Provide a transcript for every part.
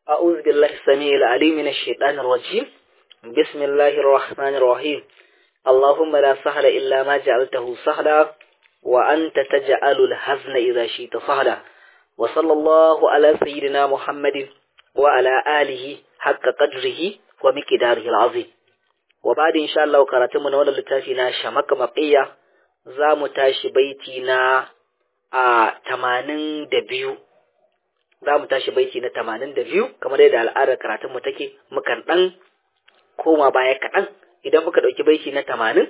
أعوذ بالله السميع العليم من الشيطان الرجيم بسم الله الرحمن الرحيم اللهم لا سهل إلا ما جعلته سهلا وأنت تجعل الحزن إذا شئت سهلا وصلى الله على سيدنا محمد وعلى آله حق قدره ومقداره العظيم وبعد إن شاء الله قرأتم نولا لتافينا شمك مقية زام تاشي بيتنا a tamanin da biyu za mu tashi baiti na tamanin da biyu kamar yadda al'adar karatunmu take mukan ɗan koma baya kaɗan idan muka ɗauki baiti na tamanin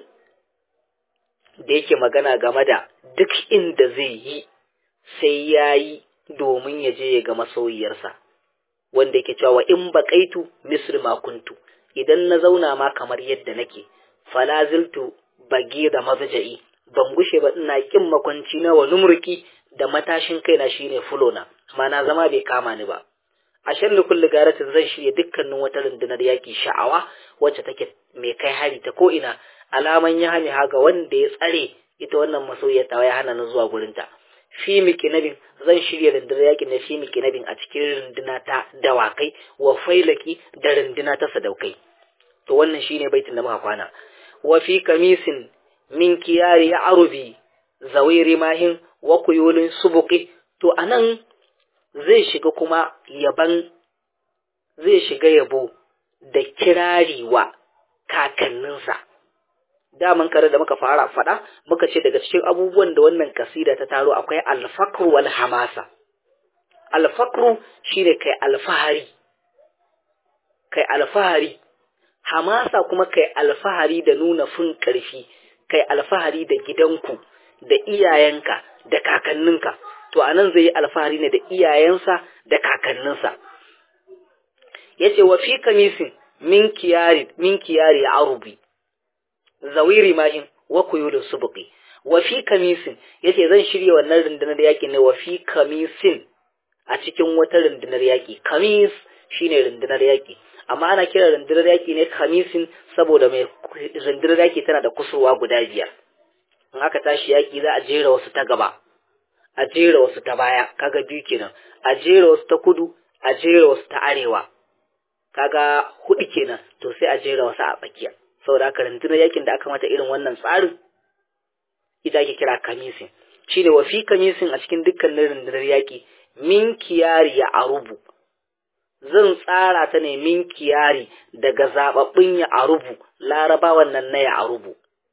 da yake magana game da duk inda zai yi sai ya yi domin ya je ya ga masoyiyarsa wanda yake cewa in baƙaitu misr ma kuntu idan na zauna ma kamar yadda nake falaziltu bage da mazaja'i ban gushe ba ina kin makwanci na wa numurki da matashin kaina shine fulona mana zama bai kama ni ba a sharri kulli garatin zan shirya dukkanin wata rundunar yaki sha'awa wacce take mai kai hari ta ko ina alaman ya hani haga wanda ya tsare ita wannan masoyiyar ta ya hana ni zuwa gurinta fi mikinabin zan shirya rundunar yakin na fi mikinabin a cikin runduna ta dawakai wa failaki da runduna ta sadaukai to wannan shine baitin da muka kwana wa fi kamisin min kiyari ya arubi zawiri mahin wa kuyulin subuki to anan zai shiga kuma yaban zai shiga yabo da kirari wa kakanninsa daman kare da muka fara faɗa muka ce daga cikin abubuwan da wannan kasida ta taro akwai alfakru wal hamasa alfakru shine kai alfahari kai alfahari hamasa kuma kai alfahari da nuna fin ƙarfi kai alfahari da gidanku da iyayenka da kakanninka to anan zai yi alfahari ne da iyayensa da kakanninsa yace wa fi kamisin min kiyari min kiyari arubi zawiri mahin wa kuyulun subqi wa fi kamisin yace zan shirye wannan rundunar yaki ne wa fi kamisin a cikin wata rundunar yaki kamis shine rundunar yaki amma ana kira rundunar yaki ne kamisin saboda mai rundunar yaki tana da kusurwa guda biyar in aka tashi yaki za a jera wasu ta gaba a jera wasu ta baya kaga biyu kenan a jera wasu ta kudu a jera wasu ta arewa kaga hudu kenan to sai a jera wasu a tsakiya saboda haka rundunar yakin da aka mata irin wannan tsarin ita ake kira kamisin shine wa fi kamisin a cikin dukkanin rundunar yaki min kiyari ya arubu zan tsara ta ne min kiyari daga zababbin ya arubu larabawan nan na ya arubu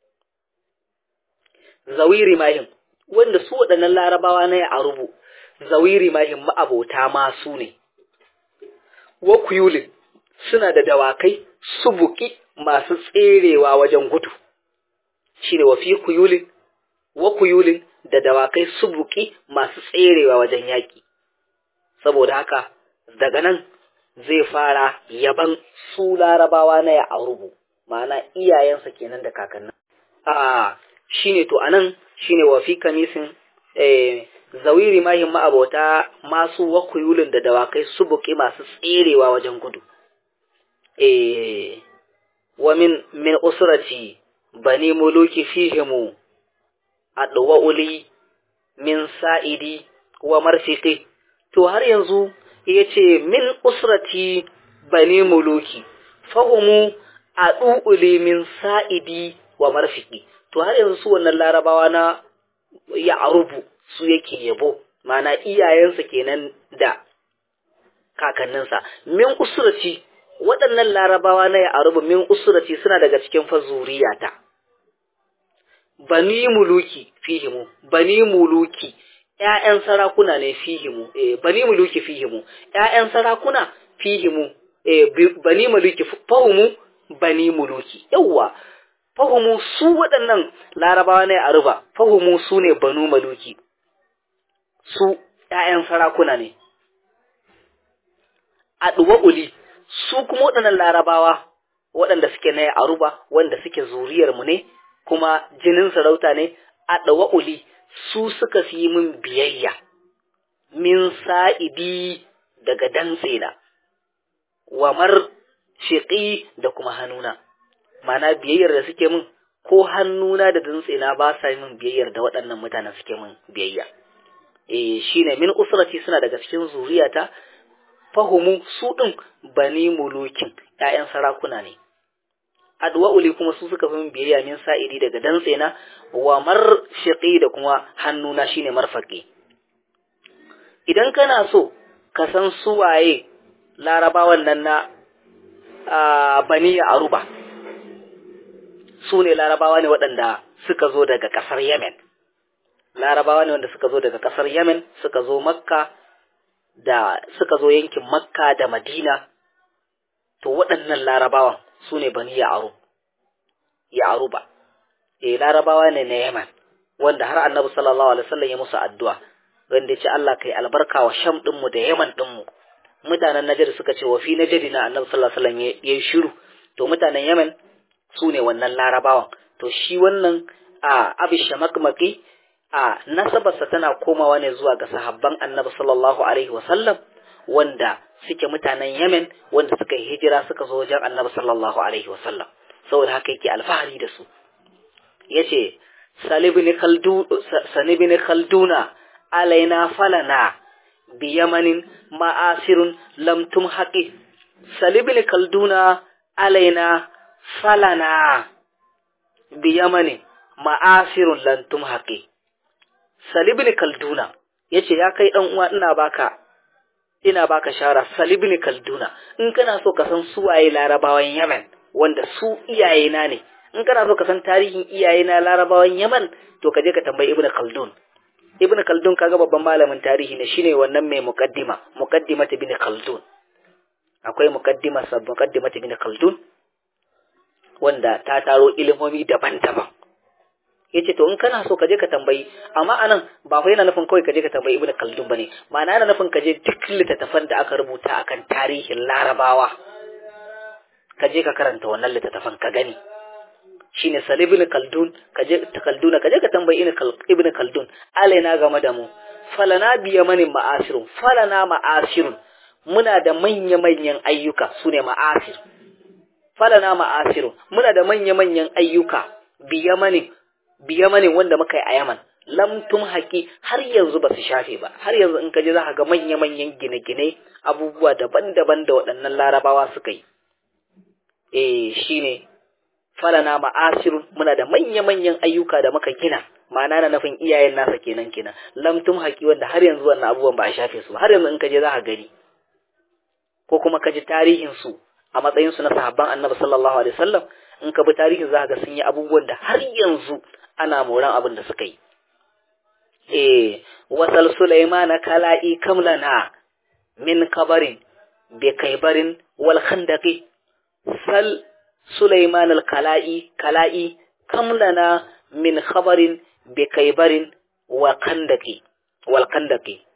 zawiri mahim wanda su waɗannan larabawa na ya arubu zawiri mahim ma'abota masu ne wa kuyulin suna da dawakai subuki masu tserewa wajen gudu shine wa fi kuyulin wa kuyulin da dawakai subuki masu tserewa wajen yaƙi saboda haka daga nan zai fara yaban su larabawa na ya aurubu ma'ana iyayensa kenan da kakannin a shine to anan shine wa fi kamisin eh zawiri mahim ma'abota masu wakuyulin da dawakai subuki masu tserewa wajen gudu eh wa min min usrati bani muluki fihimu adwa uli min sa'idi wa marfiqi to har yanzu ya ce min usrati bani muluki fahimu a ɗu'ule min sa'idi wa marfiki to har yanzu su wannan larabawa na ya arubu su yake yabo mana iyayensa kenan da kakanninsa min usrati waɗannan larabawa na ya arubu min usrati suna daga cikin fa zuriyata bani muluki fihimu bani muluki ‘ya'yan sarakuna ne fihimu, e, bani muluki fihimu, ‘ya'yan sarakuna fihimu, e, bani muluki fahimu bani muluki, yauwa, fahimu su waɗannan larabawa ne a ruba, fahimu su ne banu maluki, su ‘ya'yan sarakuna ne. A uli su kuma waɗannan larabawa waɗanda suke na a ruba, wanda suke zuriyarmu ne, kuma jinin sarauta ne, a uli su suka fi min biyayya, min sa'idi daga dantsena, wa mar shiƙi da kuma hannuna, mana biyayyar da suke min ko hannuna da dantsena ba sa min biyayyar da waɗannan mutanen suke min biyayya. E, shi ne min usrati suna daga cikin zuriyata, fahumu su ɗin bani mulukin ‘ya'yan sarakuna ne adwa'uli kuma su suka fi biyayya min sa'idi daga dantse na wa marshiqi da kuma hannuna shine marfaqi idan kana so ka san suwaye larabawan nan na bani aruba su ne larabawa ne waɗanda suka zo daga ƙasar yemen larabawa ne wanda suka zo daga ƙasar yemen suka zo makka da suka zo yankin makka da madina to waɗannan larabawan su ne bani ya'aru ya'aruba eh larabawa ne na yemen wanda har annabi sallallahu alaihi wasallam ya musu addu'a wanda ya ce Allah kai albarka wa sham ɗinmu da yaman ɗinmu mutanen Najar suka ce wa fi Najari na Annabi sallallahu alaihi wasallam ya yi shiru to mutanen Yemen su ne wannan Larabawan to shi wannan a Abi Shamakmaki a nasabarsa tana komawa ne zuwa ga sahabban Annabi sallallahu alaihi wasallam wanda suke mutanen Yemen wanda suka yi hijira suka zo wajen Annabi sallallahu alaihi wasallam saboda haka yake alfahari da su yace salibni khaldu sanibni khalduna alaina falana biyamanin ma'asirun lam tumhaqi salibni kalduna alaina falana biyamanin ma'asirun lam tumhaqi salibni kalduna yace ya kai dan uwa ina baka ina baka shara salibni kalduna in kana so ka san suwaye larabawan Yemen wanda su iyayena ne in kana so ka san tarihin iyayena larabawan Yemen to ka je ka tambayi Ibn Khaldun Ibn Khaldun kaga babban malamin tarihi ne shine wannan mai muqaddima muqaddimat Ibn Khaldun akwai muqaddima sab muqaddimat Ibn Khaldun wanda ta taro ilimomi daban-daban yace to in kana so ka je ka tambayi amma anan ba fa yana nufin kawai ka je ka tambayi Ibn Khaldun bane ma'ana yana nufin ka je duk littattafan da aka rubuta akan tarihin Larabawa ka je ka karanta wannan littattafan ka gani shine salibin kaldun kaje ta kalduna kaje ka tambayi ibn kaldun alaina game da mu falana biya mani ma'asirun falana ma'asirun muna da manya manyan ayyuka sune ma'asir falana ma'asirun muna da manya manyan ayyuka biya mani biya mani wanda muka yi a Yaman lam tum haƙi har yanzu ba su shafe ba har yanzu in kaje za ka ga manya manyan gine-gine abubuwa daban-daban da waɗannan larabawa suka yi eh shine falana ma'asirun muna da manya-manyan ayyuka da muka gina ma'ana na nufin iyayen nasa kenan kenan lamtum haƙi wanda har yanzu wannan abubuwan ba a shafe su har yanzu in ka je za ka gani ko kuma ka ji tarihin su a matsayin su na sahabban annabi sallallahu alaihi wasallam in ka bi tarihin za ka ga sun yi abubuwan da har yanzu ana moran abin da suka yi eh wasal sulaiman kala'i kamlana min kabarin bi kaibarin wal khandaqi sal Sulaiman al-Kala'i Kala'i kam lana min khabarin bi kaibarin wa kandaki wal kandaki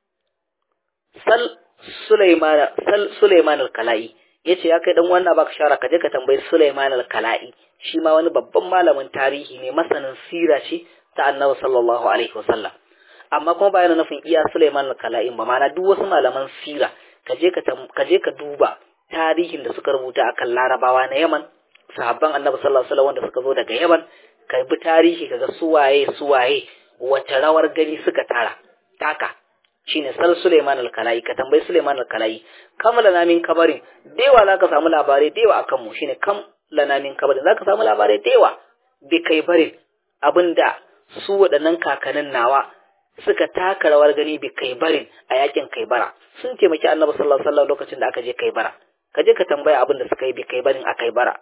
sal Sulaiman sal Sulaiman al-Kala'i yace ya kai dan wannan baka shara ka je ka tambayi Sulaiman al-Kala'i shi ma wani babban malamin tarihi ne masanin sira ce ta Annabi sallallahu alaihi wasallam amma kuma ba yana nufin iya Sulaiman al-Kala'i ba ma'ana duk wasu malaman sira ka je ka ka je ka duba tarihin da suka rubuta akan larabawa na yaman sahabban annabi sallallahu alaihi wasallam wanda suka zo daga yaman ka bi tarihi kaga suwaye suwaye wace rawar gani suka tara taka shine sal Suleiman al-Kalai ka tambayi Suleiman al-Kalai kam lana min kabarin dewa zaka samu labarai dewa akan mu shine kam lana min kabarin zaka samu labarai dewa bi kai barin abinda su waɗannan kakannin nawa suka taka rawar gani bi kai barin a yakin kai bara sun taimaki annabi sallallahu alaihi wasallam lokacin da aka je kai bara ka je ka tambaya abin da suka yi bi kai barin a kai bara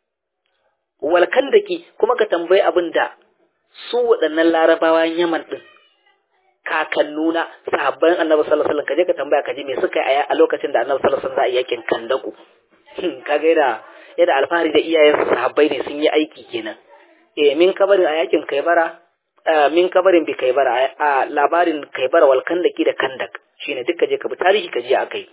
walkan daki kuma ka tambayi abin da su waɗannan larabawan yaman din kakannuna sahabban annabi sallallahu alaihi wasallam ka je ka tambaya ka ji me suka yi a lokacin da annabi sallallahu alaihi wasallam za a yakin kandaku kaga yana yana alfahari da iyayensu sahabbai ne sun yi aiki kenan eh min kabarin a yakin kai bara min kabarin bi kai bara a labarin kai bara wal kandaki da kandak shine duka je ka bi tarihi ka je akai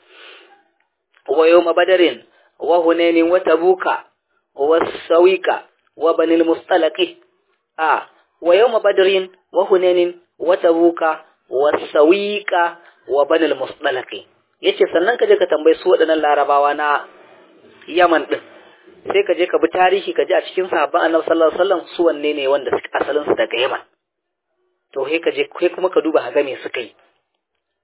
wa yawma badarin wa hunainin wa tabuka wa sawika wa banil mustalaqi a wa yawma badarin wa hunainin wa tabuka wa sawika wa banil mustalaqi yace sannan ka je ka tambayi su waɗannan larabawa na Yaman din sai ka je ka bi tarihi ka ji a cikin sahabban Annabi sallallahu alaihi wasallam su wanne ne wanda asalin su daga Yaman to sai ka je kai kuma ka duba ga me suka yi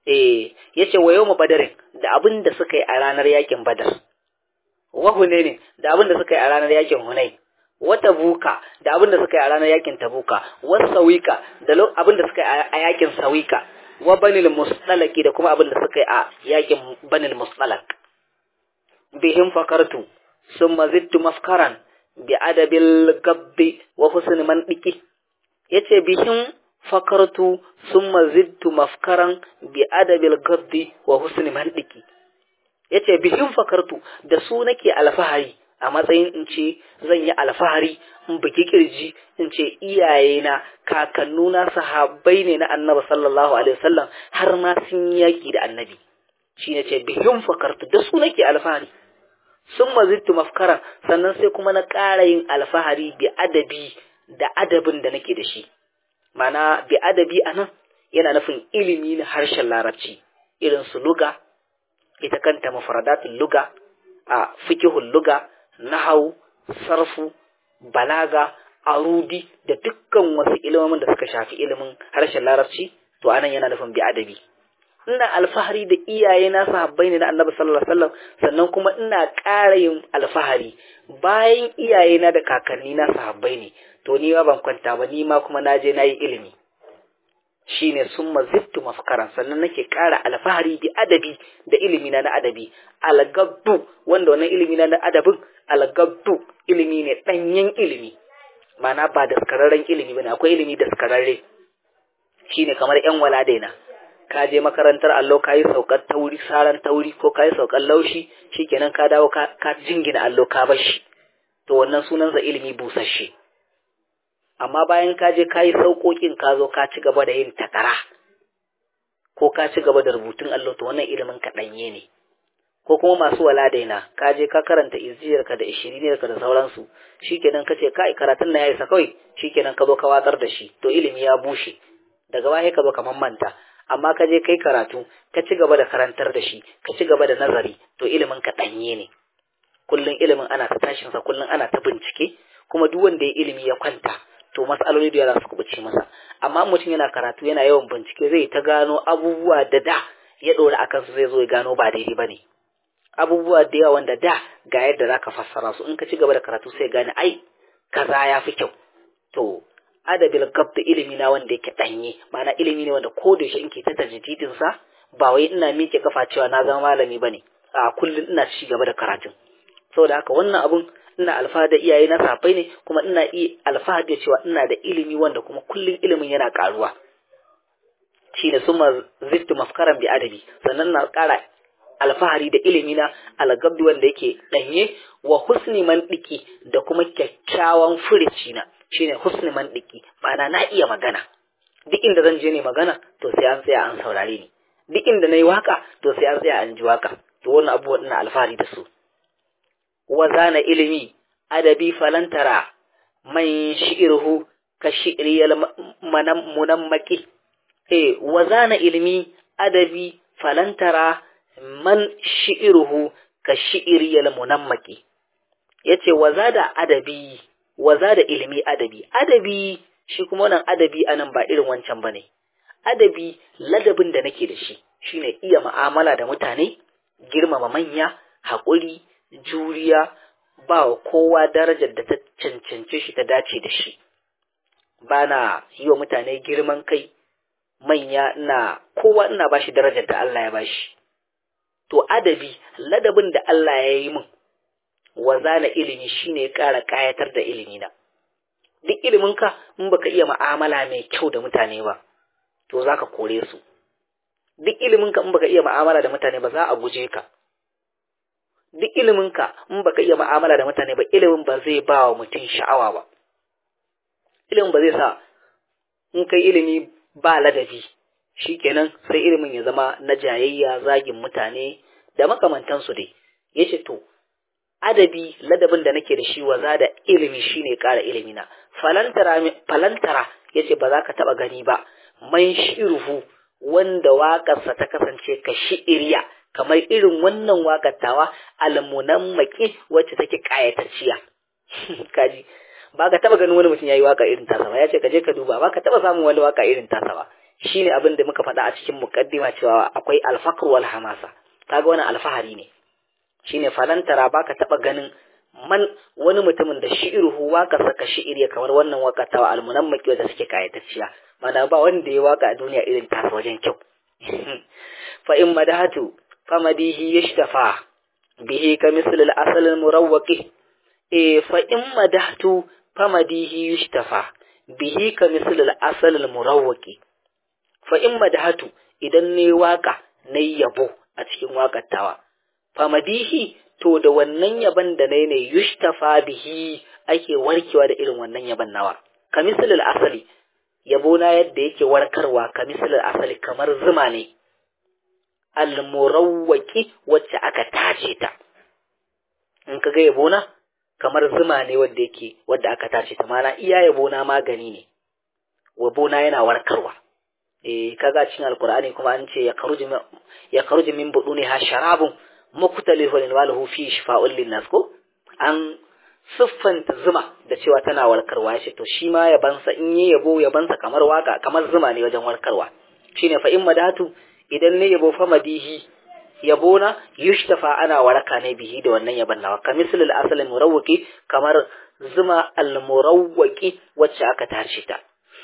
eh yace wa yawma badarin da abin da suka yi a ranar yakin badar wa hunain da abin da suka yi a ranar yakin hunain wa tabuka da abin da suka yi a ranar yakin tabuka wa sawika da abin da suka yi a yakin sawika wa banil mustalaki da kuma abin da suka yi a yakin banil mustalak bihim fakartu summa zittu mafkaran bi adabil gabbi wa husni mandiki yace bihim fakartu summa zittu mafkaran bi adabil gabbi wa husni mandiki yace bihim fakartu da su nake alfahari a matsayin in ce zan yi alfahari in bugi kirji in ce iyayena kakannuna sahabbai ne na annabi sallallahu alaihi wasallam har ma sun yaki da annabi shi ne ce bihim fakartu da su nake alfahari sun mazittu mafkara sannan sai kuma na ƙara yin alfahari bi adabi da adabin da nake da shi mana bi adabi a nan yana nufin ilimi na harshen larabci irin su luga ita kanta mafradatul luga a fikihul luga nahau sarfu balaga arudi da dukkan wasu ilimin da suka shafi ilimin harshen larabci to anan yana nufin bi adabi ina alfahari da iyaye na sahabbai ne na annabi sallallahu alaihi wasallam sannan kuma ina ƙara yin alfahari bayan iyaye na da kakanni na sahabbai ne to ni ma ban kwanta ba ni ma kuma na je na yi ilimi shine summa zittu mafkaran sannan nake ƙara alfahari bi adabi da ilimi na na adabi algabdu wanda wannan ilimi na na adabin algabdu ilimi ne danyen ilimi ma'ana ba daskararren ilimi bane akwai ilimi daskararre shine kamar yan waladaina ka je makarantar allo ka yi saukar tauri saran tauri ko ka yi saukar laushi shikenan ka dawo ka jingina allo ka bar shi to wannan sunansa ilimi busasshe amma bayan ka je ka yi sauƙoƙin ka zo ka ci gaba da yin takara ko ka ci gaba da rubutun allo to wannan ilimin ka ɗanye ne ko kuma masu wala daina ka je ka karanta iziyarka da ishiriniyarka da sauransu shikenan ka ce kai karatun na ya isa kawai shikenan ka zo ka watsar da shi to ilimi ya bushe daga baya ka zo ka manta amma ka je kai karatu ka ci gaba da karantar da shi ka ci gaba da nazari to ilimin ka ɗanye ne kullum ilimin ana ta tashin sa kullum ana ta bincike kuma duk wanda ya ilimi ya kwanta to matsaloli da za su kubuce masa amma mutum yana karatu yana yawan bincike zai ta gano abubuwa da da ya ɗora akan su zai zo ya gano ba daidai ba ne abubuwa da yawa wanda da ga yadda za ka fassara su in ka ci gaba da karatu sai gane ai kaza ya fi kyau to adabil gab da ilimi na wanda yake danye ma'ana ilimi ne wanda ko da yaushe in ke ta tajdidin sa ba wai ina miƙe kafa cewa na zama malami bane a kullun ina ci gaba da karatun saboda haka wannan abun ina alfahari da iyaye na safai ne kuma ina iya alfahari da cewa ina da ilimi wanda kuma kullun ilimin yana karuwa shine summa zittu mafkaran bi adabi sannan na ƙara alfahari da ilimi na algabdi wanda yake danye wa husni mandiki da kuma kyakkyawan furici na shine husni mandiki ma'ana na iya magana duk inda zan je ne magana to sai an tsaya an saurare ni duk inda nayi waka to sai an tsaya an ji waka to wannan abubuwan ina alfahari da su wa zana ilimi adabi falantara man shi'irhu ka shi'riyal munammaki eh wa zana ilimi adabi falantara man shi'iruhu ka shi'iriyal munammaki yace waza da adabi waza da ilimi adabi adabi shi kuma wannan adabi anan ba irin wancan bane adabi ladabin da nake da shi shine iya mu'amala da mutane girmama manya haƙuri juriya ba wa kowa darajar da ta cancance shi ta dace da shi bana yi wa mutane girman kai manya ina kowa ina bashi darajar da Allah ya bashi to adabi ladabin da Allah ya yi min wazana ilimi shine ya ƙara ƙayatar da ilimi na duk iliminka in baka iya mu'amala mai kyau da mutane ba to zaka kore su duk iliminka in baka iya mu'amala da mutane ba za a guje ka duk iliminka in baka iya mu'amala da mutane ba ilimin ba zai ba wa mutum sha'awa ba ilimin ba zai sa in kai ilimi ba ladabi shikenan sai ilimin ya zama na jayayya zagin mutane da makamantansu dai yace to adabi ladabin da nake da shi waza da ilimi shine ƙara ilimi na falantara falantara yace ba za ka taba gani ba man shiruhu wanda waƙarsa ta kasance ka shi'iriya kamar irin wannan waƙar tawa almunammaki wacce take ƙayatacciya kaji ba ka taba ganin wani mutum yayi waka irin tasa ba yace ka je ka duba ba ka taba samun wani waka irin tasa ba shine abin da muka faɗa a cikin muqaddima cewa akwai alfaqr wal hamasa kaga wannan alfahari ne shine falantara baka taba ganin man wani mutumin da shi'iruhu waka saka shi'iri kamar wannan wakatawa almunammaki da suke kayatacciya mana ba wanda ya waka a duniya irin tasa wajen kyau fa in madahatu fa madihi yashtafa bihi ka misl al asal al murawwaqi e fa in madahtu fa madihi yashtafa bihi ka misl al asal al murawwaqi fa in madahatu idan ne waka nayi yabo a cikin wakatawa fa madihi to da wannan yaban da nai ne yushtafa bihi ake warkewa da irin wannan yaban nawa ka misalil asali yabo na yadda yake warkarwa ka misalil asali kamar zuma ne almurawwaki wacce aka tace ta in ka ga yabo na kamar zuma ne wanda yake wadda aka tace ta mana iya yabo na magani ne yabo na yana warkarwa eh kaga cikin alqur'ani kuma an ce ya kharuju ya kharuju min buduniha sharabun mukhtalifun walahu fi shifa'un linnas ko an siffanta zuma da cewa tana warkarwa ya ce to shi ma yabansa in yi yabo yabansa kamar waka kamar zuma ne wajen warkarwa shine fa in madatu idan ne yabo fa madihi yabo na yushtafa ana waraka ne bihi da wannan yaban nawa ka misalul asal murawwaki kamar zuma al murawwaki wacce aka tace ta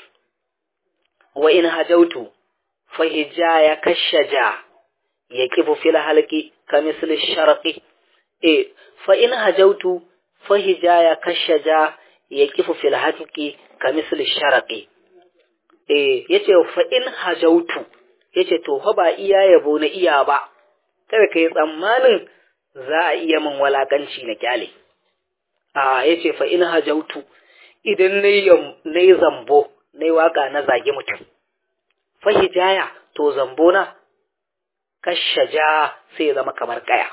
wa in hajautu fa hijaya kashaja yaqifu fil halqi kamisl sharqi eh fa in hajautu fa hijaya kashaja yaqifu fil halqi kamisl sharqi eh yace fa in hajautu yace to fa ba iya yabo na iya ba kada kai tsammanin za a iya min walakanci na kyale a yace fa in hajautu idan nayi nayi zambo nayi waka na zage mutum fa hijaya to zambo na kashaja sai ya zama kamar kaya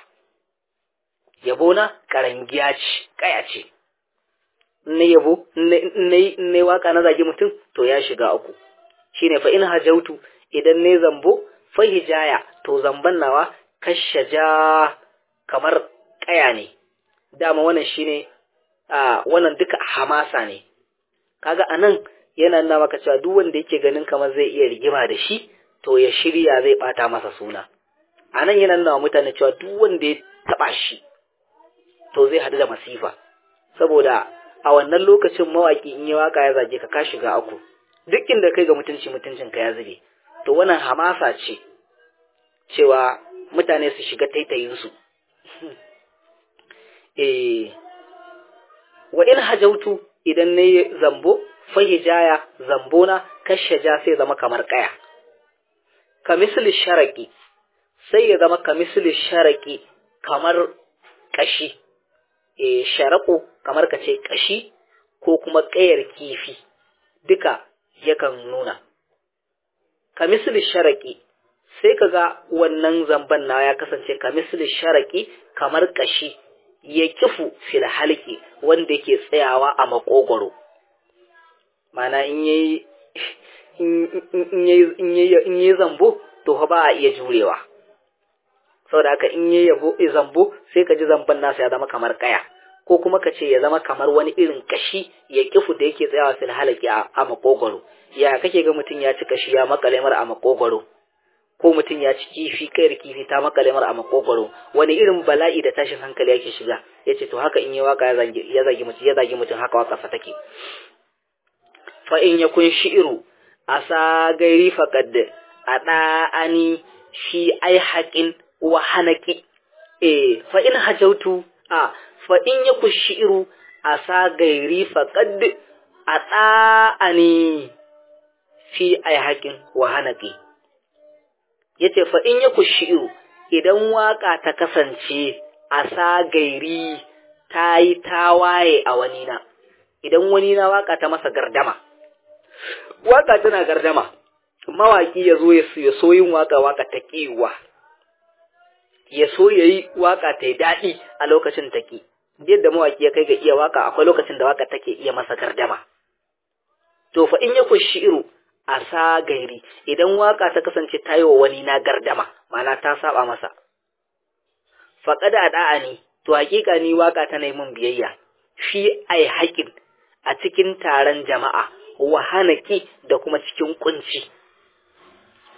yabo na karangiya ce kaya ce na yabo na waka na zage mutum to ya shiga uku shine fa in hajautu idan ne zambo fa hijaya to zamban nawa kashaja kamar kaya ne dama wannan shine a wannan duka hamasa ne kaga anan yana nuna maka cewa duk wanda yake ganin kamar zai iya rigima da shi to ya shirya zai bata masa suna a nan yana nuna mutane cewa duk wanda ya taba shi to zai haɗu da masifa saboda a wannan lokacin mawaƙi in yi waka ya zage ka ka shiga aku duk inda kai ga mutunci mutuncin ka ya zube to wannan hamasa ce cewa mutane su shiga taitayin su eh wa in hajautu idan ne zambo fahijaya zambona kashaja sai zama kamar kaya ka misali sharaki sai ya zama ka misali sharaki kamar kashi e sharako kamar ka ce kashi ko kuma kayar kifi duka yakan nuna ka misali sharaki sai ka ga wannan zamban na ya kasance ka misali sharaki kamar kashi ya kifu fil halki wanda yake tsayawa a makogoro mana in yayi in yayi zambo to ba a iya jurewa saboda haka in yayi yabo zambo sai ka ji zamban nasa ya zama kamar kaya ko kuma ka ce ya zama kamar wani irin kashi ya kifu da yake tsayawa fil halaki a makogoro ya kake ga mutum ya ci kashi ya makale mar a makogoro ko mutum ya ci kifi kayar kifi ta makale mar a makogoro wani irin bala'i da tashin hankali yake shiga yace to haka in yi waka ya zagi ya zagi mutum ya zagi mutum haka waka fa take fa in yakun shi'ru asa gairi faqad ada'ani fi ai haƙin wa hanaki eh fa in hajautu a fa in yaku shi'ru asa gairi faqad ada'ani fi ai haƙin wa hanaki yace fa in yaku shi'ru idan waka ta kasance asa gairi ta yi tawaye a wani na idan wani na waka ta masa gardama waka tana gardama mawaki ya zo ya so yin waka waka ta kiwa ya so ya yi waka ta yi daɗi a lokacin ta ki yadda mawaki ya kai ga iya waka akwai lokacin da waka take iya masa gardama to fa in ya kushi iru a sa gairi idan waka ta kasance ta yi wa wani na gardama ma'ana ta saba masa faƙada da'a ne to hakika ni waka tana yi min biyayya fi ai haƙin a cikin taron jama'a wahanaki da kuma cikin kunci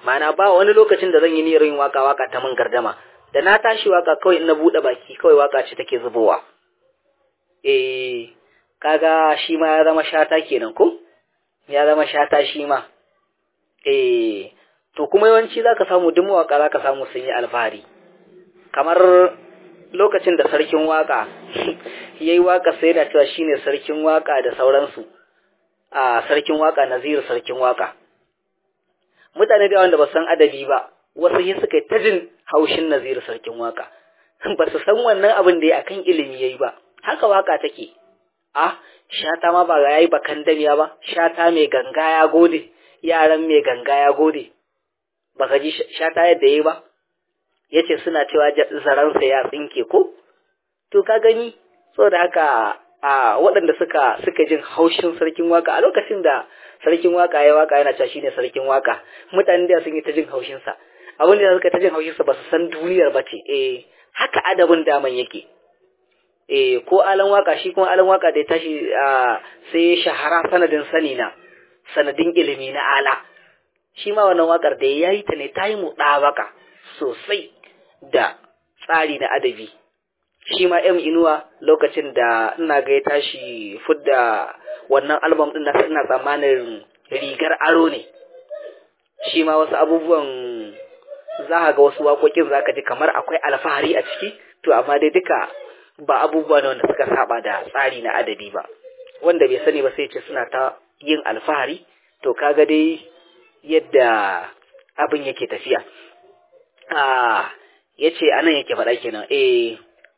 ma'ana ba wani lokacin da zan yi niyyar yin waka waka ta mun gardama da na tashi waka kawai in na bude baki kawai waka ce take zubowa eh kaga shi ma ya zama shata kenan ko ya zama shata shi ma eh to kuma yawanci zaka samu duk mawaka zaka samu sun yi alfahari kamar lokacin da sarkin waka yayi waka sai da cewa shine sarkin waka da sauransu a sarkin waka nazir sarkin waka mutane da wanda ba san adabi ba wasu yi suka ta jin haushin nazir sarkin waka ba su san wannan abin da ya akan ilimi yayi ba haka waka take ah shata ma ba yayi bakan damiya ba shata mai ganga ya gode yaran mai ganga ya gode baka ji shata yadda yayi ba yace suna cewa zaransa ya tsinke ko to ka gani saboda haka a waɗanda suka suka jin haushin sarkin waka a lokacin da sarkin waka ya waka yana cewa shine sarkin waka mutanen da sun yi ta jin haushin sa abin da suka ta jin haushin sa ba su san duniyar ba ce eh haka adabin daman yake eh ko alan waka shi kuma alan waka da ya tashi sai shahara sanadin sani na sanadin ilimi na ala shi ma wannan wakar da ya yi ta ne ta yi muɗabaka sosai da tsari na adabi shi ma M Inuwa lokacin da ina ga ya tashi fudda wannan album din na ina tsammanin rigar aro ne shi ma wasu abubuwan za ga wasu waƙoƙin za ka ji kamar akwai alfahari a ciki to amma dai duka ba abubuwa ne wanda suka saba da tsari na adabi ba wanda bai sani ba sai ce suna ta yin alfahari to kaga dai yadda abin yake tafiya a yace anan yake faɗa kenan eh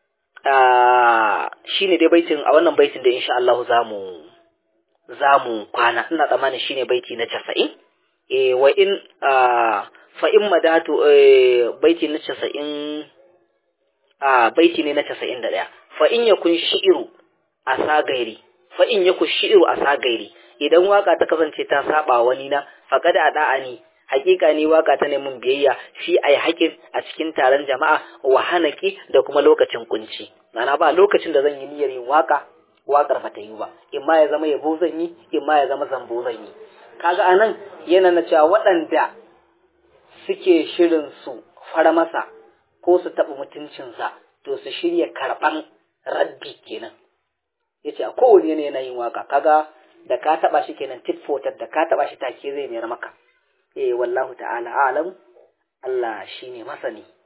shine dai baitin a wannan baitin da insha Allah zamu zamu kwana ina tsammanin shine baiti na 90 eh wa in fa in madatu baiti na 90 a baiti ne na 91 fa in yakun shi'ru asagairi fa in yakun shi'ru asagairi idan waka ta kasance ta saba wani na faqad ada'ani hakika ne waka ta neman biyayya shi ai hakin a cikin taron jama'a wa hanaki da kuma lokacin kunci mana ba lokacin da zan yi niyyar yin waka wakar ba ta yi ba in ma ya zama yabo zan yi in ma ya zama zambo zan yi kaga anan yana na cewa waɗanda suke shirin su fara masa ko su taɓa mutuncinsa to su shirya karɓan raddi kenan yace a kowane yanayi yana yin waka kaga da ka taɓa shi kenan tit for da ka taɓa shi take zai mayar maka eh wallahu ta'ala alam Allah shine masani